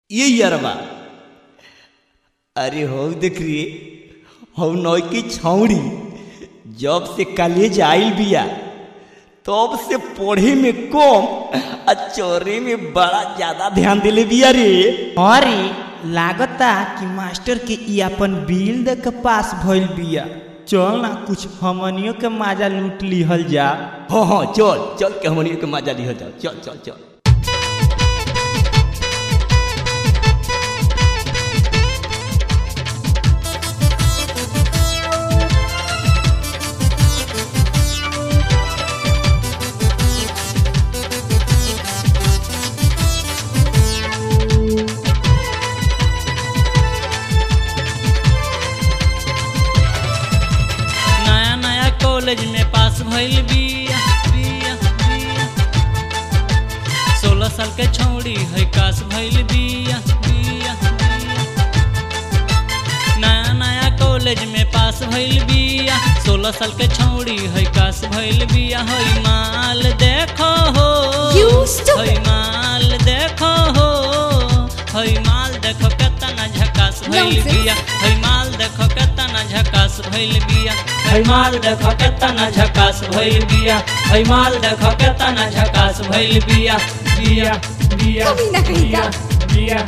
ये यारबा अरे हो देख रे हो नौ की छौड़ी जब से कॉलेज आइल बिया तब से पढ़े में कम आ चोरे में बड़ा ज्यादा ध्यान दिले बिया रे अरे लागता कि मास्टर के ई अपन बिल दे के पास भइल बिया चल ना कुछ हमनियों के मजा लूट लिहल जा हाँ हाँ चल चल के हमनियों के मजा लिहल जाओ चल चल चल नया नया कॉलेज में पास भइल बिया बिया बिया सोलह साल के छौड़ी है कास भइल बिया बिया बिया नया नया कॉलेज में पास भइल बिया सोलह साल के छौड़ी है कास भइल बिया है माल देखो हो You stupid. है माल देखो हो है माल देखो केतना झकास भइल Nonsense. बिया है माल देखो केतना झकास भइल बिया है माल देखो केतना झकास भइल बिया है माल देखो केतना झकास भइल बिया बिया बिया कभी ना कहीं का। बिया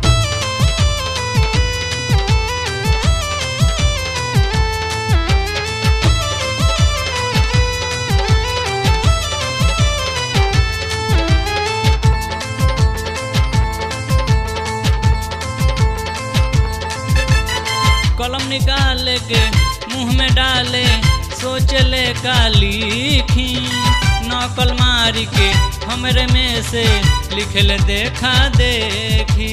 कलम निकाल के मुंह में डाले सोच ले का लिखी नकल मारी के हमरे में से लिख ले देखा देखी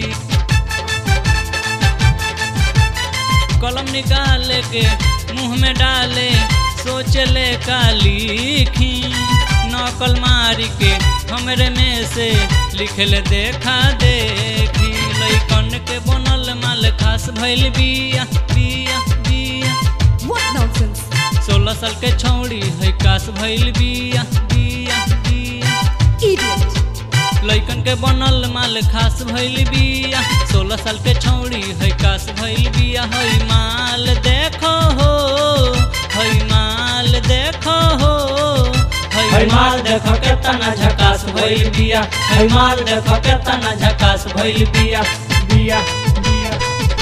कलम निकाल के मुंह में डाले सोच ले का लिखी नकल मारी के हमरे में से लिख ले देखा देखी लइकन के बनल माल खास भइल बिया बिया बिया What nonsense! सोलह साल के छौड़ी है कास भइल बिया बिया बिया Idiot! लइकन के बनल माल खास भइल बिया सोलह साल के छौड़ी है कास भइल बिया है माल देखो हो है माल देखो हो है माल देखो केतना झकास भइल बिया है माल देखो केतना झकास भइल बिया बिया बिया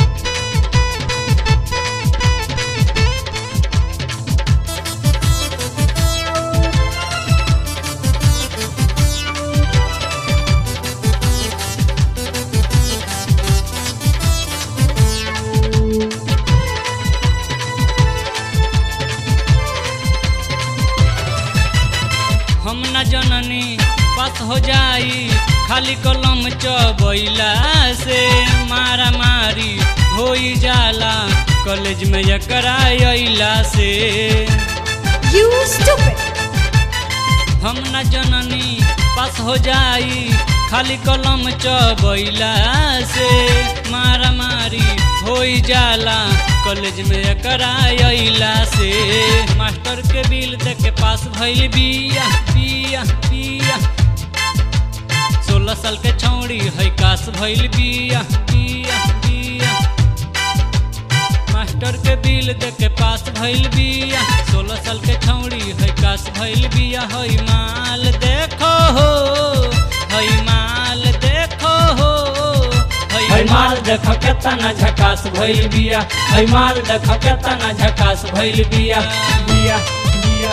हम न जननी पास हो जाई खाली कलम चबैला से मारा मारी होई जाला कॉलेज में एकरा अइला से You stupid! हम न जननी पास हो जाई खाली कलम चबैला से मारा मारी होई जाला कॉलेज में एकरा अइला से मास्टर के बिल दे के पास भइल बिया बिया बिया सोलह साल के छौड़ी है कास भइल बिया बिया बिया मास्टर के बिल दे के पास भइल बिया सोलह साल के छौड़ी है कास भइल बिया है माल देखो हो है माल देखो हो है माल देखो केतना झकास भइल बिया है माल देखो केतना झकास भइल बिया बिया बिया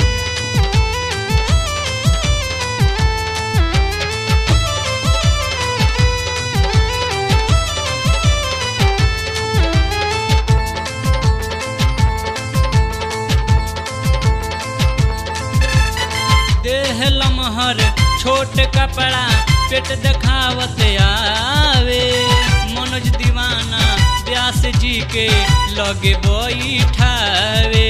देह लमहर छोट कपड़ा पेट देखावत आवे मनोज दीवाना व्यास जी के लगे बैठावे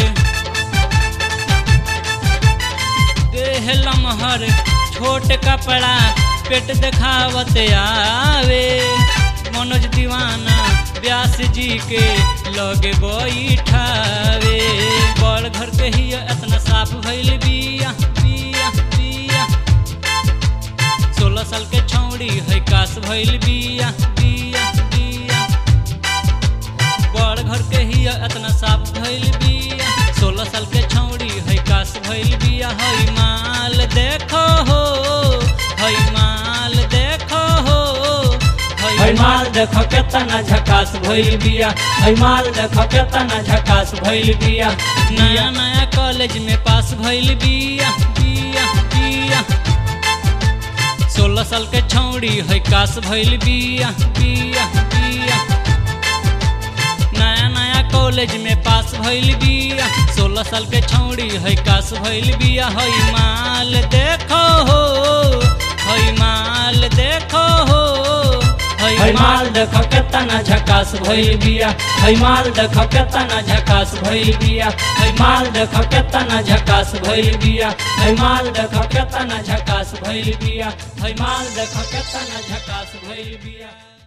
देह लमहर छोट कपड़ा पेट देखावत आवे मनोज दीवाना व्यास जी के लगे बैठावे बड़ घर के ही इतना साफ भइल बिया बिया बिया सोलह साल के छौड़ी है का झकास भइल बिया बिया बिया बड़ घर के ही इतना साफ भइल बिया सोलह साल के छौड़ी है कास भइल बिया हई माल देखो हो हई माल देखो हो हई माल देखो केतना झकास भइल बिया हई माल देखो केतना झकास भइल बिया नया नया कॉलेज में पास भइल बिया बिया बिया सोलह साल के छौड़ी है कास भइल बिया बिया बिया नया नया कॉलेज में पास भइल बिया सोलह साल के छौड़ी है कास भइल बिया हई माल देखो हो हई माल देखो हो हई माल देखो केतना झकास भइल बिया हई माल देखो केतना झकास भइल बिया हई माल देखो केतना झकास भइल बिया हई माल देखो केतना झकास भइल बिया हई माल देखो केतना झकास भइल बिया